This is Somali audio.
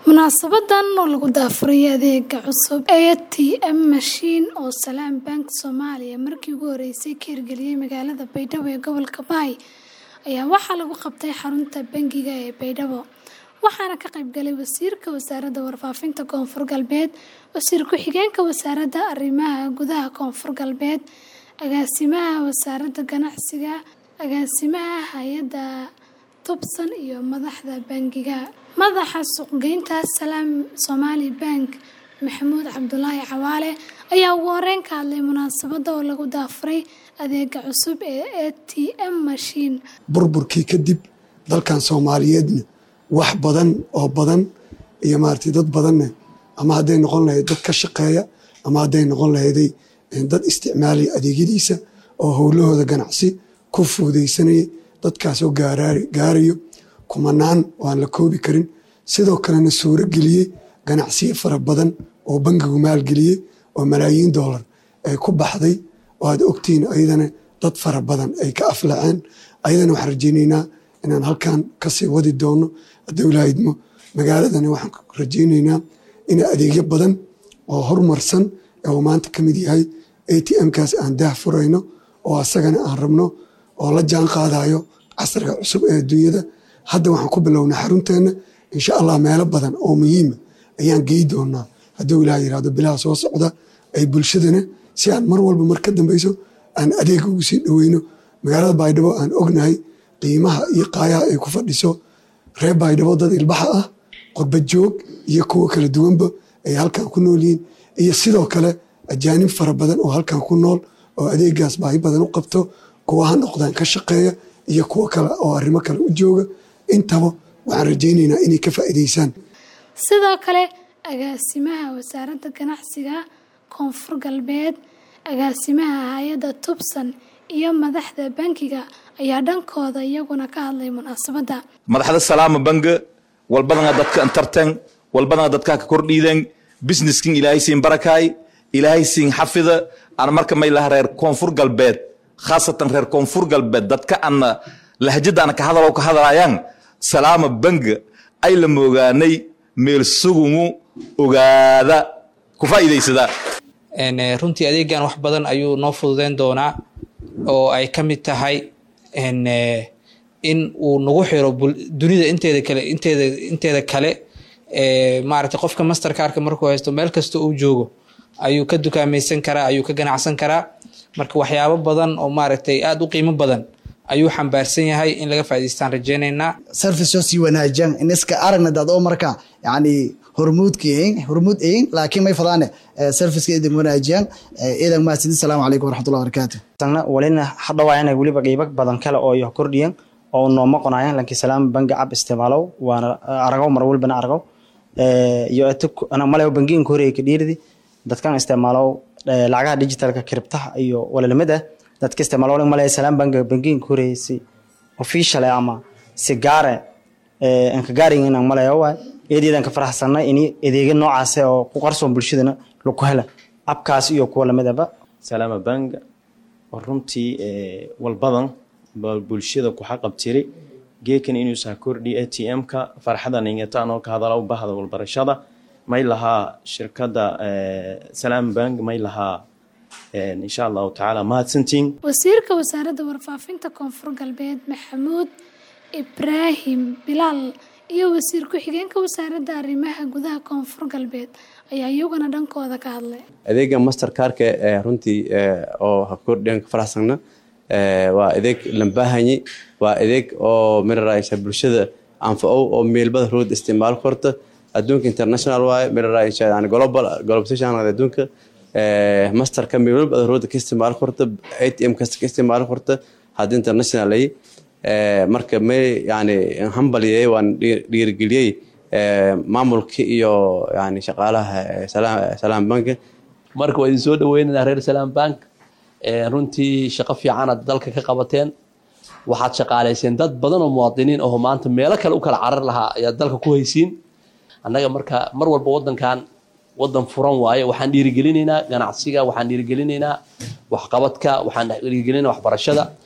Munaasabadan oo lagu daafuray adeega cusub ee ATM Machine oo Salaam Bank Soomaaliya markii ugu horeysay ka hirgeliyay magaalada Baydhabo ee gobolka Bay ayaa waxaa lagu qabtay xarunta bangiga ee Baydhabo waxaana ka qayb galay wasiirka wasaaradda warfaafinta koonfur galbeed wasiir ku-xigeenka wasaaradda arrimaha gudaha koonfur galbeed agaasimaha wasaaradda ganacsiga agaasimaha hay-adda tubsan iyo madaxda bangiga madaxa suuqgeynta Salaam Somali Bank Maxamuud Cabdulaahi Cawaale ayaa ugu horeyn ka hadlay munaasabadda oo lagu daafuray adeega cusub ee ATM Machine burburkii kadib dalkan soomaaliyeedna wax badan oo badan iyo maaragtay dad badanna ama hadday noqon lahayd dad ka shaqeeya ama hadday noqon lahayday dad isticmaalaya adeegyadiisa oo howlahooda ganacsi ku fuudaysanaya dadkaasoo gaarayo kumanaan oo aan la koobi karin sidoo kalena suuro geliyey ganacsiyo fara badan oo bangigu maalgeliyey oo malaayiin doolar ay ku baxday oo aad ogtihiin ayadana dad fara badan ay ka aflaceen ayadana waxaan rajaynaynaa inaan halkan kasii wadi doono hadduu lahaydmo magaaladana waxaan rajaynaynaa in adeegyo badan oo horumarsan uu maanta ka mid yahay ATM-kaas aan daah furayno oo asagana aan rabno oo la jaan qaadayo casriga cusub ee adduunyada hadda waxaan ku bilownaa xarunteena insha allah meelo badan oo muhiima ayaan gey doonaa hadduu ilaah yirahdo bilaha soo socda ay bulshadana si aan mar walba mar ka dambeyso aan adeega ugu sii dhoweyno magaalada baydhabo aan ognahay qiimaha iyo qaayaha ay ku fadhiso reer baydhabo dad ilbaxa ah qurba joog iyo kuwo kala duwanba ay halkan ku nool yihiin iyo sidoo kale ajaanib fara badan oo halkan ku nool oo adeegaas baahi badan u qabto kuwa ha noqdaan ka shaqeeya iyo kuwo kale oo arrimo kale u jooga intaba waxaan rajaynaynaa inay ka faa'iidaysaan sidoo kale agaasimaha wasaaradda ganacsiga koonfur galbeed agaasimaha hay-adda tubsan iyo madaxda bankiga ayaa dhankooda iyaguna ka hadlay munaasabadda madaxda salaama bange walbadana dadka antarten walbadana dadka ka kordhiiden businesskin ilaahay siin barakaay ilaahay siin xafida aan marka may laha reer koonfur galbeed khaasatan reer koonfur galbeed dadka ana lahjada ana ka hadalo ka hadlayaan salaama bange ay la moogaanay meel sugumu ogaada ku faa'iidaysada runtii adeegan wax badan ayuu noo fududeyn doonaa oo ay ka mid tahay in uu nagu xiro dunida inteeda kale inteeda inteeda kale maaragtay qofka mastercarka markuu haysto meel kasta uu joogo ayuu ka dukaamaysan karaa ayuu ka ganacsan karaa marka waxyaabo badan oo maaragtay aada u qiimo badan ayuu xambaarsan yahay in laga faa'idaystaan rajaynaynaa service sii wanaajiyaan in iska aragna dad oo marka yani hormuudka yihiin hormuud yihiin laakiin may fadaane serviceka idin wanaajiyaan iidan mahadsanid salaamu calaykum waraxmatullahi wabarakaatu walina hadhawaayana weliba qiibo badan kale oo iyo kordhiyan oo nooma qonayaan laakiin salaam bangi cab isticmaalow waana aragow mar walbana aragow iyo malayo bangiinka horeeya ka dhiiridi dadkan isticmaalow lacagaha digitalka kiribtaha iyo walalamid ah dadka isticmaalo malaya salaam bangi bangiinka horeysay official ama si gaare anka gaarin inaan malaya waay eedeedan ka faraxsanay in adeegyo noocaas oo ku qarsoon bulshadana lagu hela abkaas iyo kuwa lamidaba salaama bank oo runtii walbadan bulshada ku xaqabtiray geekan inuusaa kordhi a t m-ka farxadan ingataan oo ka hadala bahda walbarashada may lahaa shirkadda salaam bank may lahaa insha allahu tacaala mahadsantiin wasiirka wasaaradda warfaafinta koonfur galbeed maxamuud ibraahim bilaal iyo wasiir ku-xigeenka wasaaradda arrimaha gudaha koonfur galbeed ayaa iyaguna dhankooda ka hadlay adeega mastercarka runtii oo hakordhiyan ka faraxsana waa adeeg lambaahanyi waa adeeg oo miraraysa bulshada anfacow oo meelbada rood isticmaal korta adduunka international waaye miraraysa global globalization adduunka masterka meelbada rooda ka isticmaal korta atm kasta ka isticmaal korta hadda international ay marka may yani hambaliyey waan dhiirigeliyey maamulka iyo yani shaqaalaha salaam bank marka waa idin soo dhaweynana reer salaam bank runtii shaqo fiicanaad dalka ka qabateen waxaad shaqaalayseen dad badan oo muwaadiniin aho maanta meelo kale u kala carar lahaa ayaad dalka ku haysiin annaga marka mar walba wadankan wadan furan waaye waxaan dhiirigelinaynaa ganacsiga waxaan dhiirigelinaynaa waxqabadka waxaan dhiirigelinaynaa waxbarashada